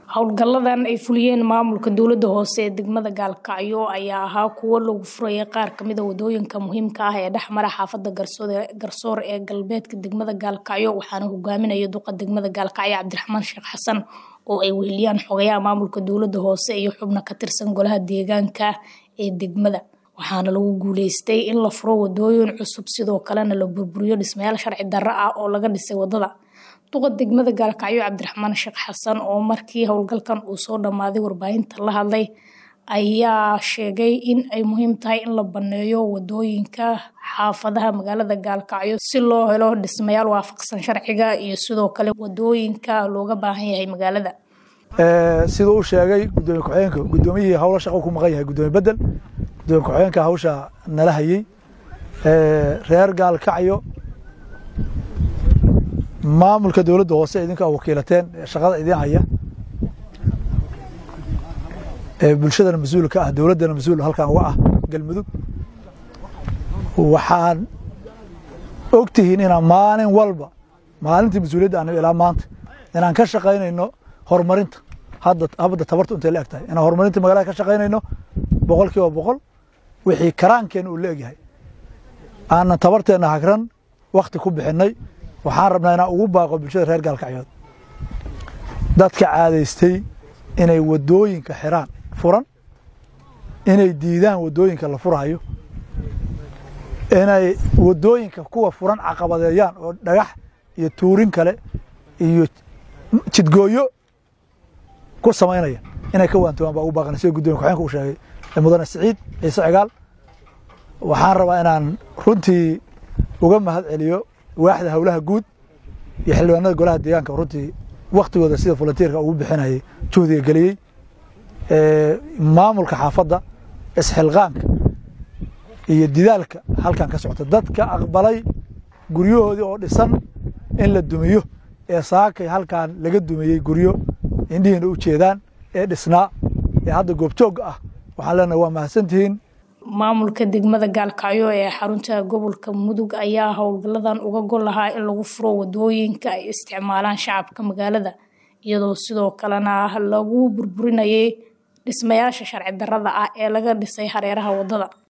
howlgalladan ay fuliyeen maamulka dowladda hoose ee degmada gaalkacyo ayaa ahaa kuwo lagu furayay qaar kamida wadooyinka muhiimka ah ee dhexmara xaafada garsoor ee galbeedka degmada gaalkacyo waxaana hogaaminaya duqa degmada gaalkacyo cabdiraxmaan sheekh xasan oo ay weheliyaan xogayaha maamulka dowladda hoose iyo xubno ka tirsan golaha deegaanka ee degmada waxaana lagu guuleystay in la furo wadooyin cusub sidoo kalena la burburiyo dhismayaal sharci darro ah oo laga dhisay wadada duqa degmada gaalkacyo cabdiraxmaan sheekh xasan oo markii howlgalkan uu soo dhammaaday warbaahinta la hadlay ayaa sheegay in ay muhiim tahay in la baneeyo wadooyinka xaafadaha magaalada gaalkacyo si loo helo dhismayaal waafaqsan sharciga iyo sidoo kale wadooyinka looga baahan yahay magaalada siduu u sheegay gudoomiye ku-xigeenka gudoomiyihii howlo shaqo ku maqan yahay gudoomiye bedel gudoomiye ku-xigeenka hawsha nala hayey reer gaalkacyo maamulka dowladda hoose idinka wakiilateen shaqada idin haya bulshadana mas-uulka ah dowladdana mas-uul halkan uga ah galmudug waxaan ogtihiin inaan maalin walba maalintii mas-uuliyadda anigo ilaa maanta inaan ka shaqaynayno horumarinta hadda habadda tabartu intay la eg tahay inaan horumarinta magaalada ka shaqaynayno boqol kiiba boqol wixii karaankeena uu la egyahay aanan tabarteenna hagran wakti ku bixinay waxaan rabnaa inaan ugu baaqo bulshada reer gaalkacyood dadka caadaystay inay wadooyinka xiraan furan inay diidaan wadooyinka la furaayo inay wadooyinka kuwa furan caqabadeeyaan oo dhagax iyo tuurin kale iyo jidgooyo ku samaynaya inay ka waantoogaan baa ugu baaqana sida gudoomiye ku-xeenka uu sheegay mudane siciid ciise cigaal waxaan rabaa inaan runtii uga mahad celiyo waaxda howlaha guud iyo xildhibaanada golaha deegaanka runtii waktigooda sida volunteerka ugu bixinayay juhdiga geliyey maamulka xaafadda isxilqaanka iyo didaalka halkan ka socota dadka aqbalay guryahoodii oo dhisan in la dumiyo ee saakay halkan laga dumiyey guryo indhihiina u jeedaan ee dhisnaa ee hadda goobjoogga ah waxaan leenahay waa mahadsantihiin maamulka degmada gaalkacyo ee xarunta gobolka mudug ayaa howlgalladan uga gol lahaa in lagu furo wadooyinka ay isticmaalaan shacabka magaalada iyadoo sidoo kalena lagu burburinayay dhismayaasha sharci darrada ah ee laga dhisay hareeraha wadada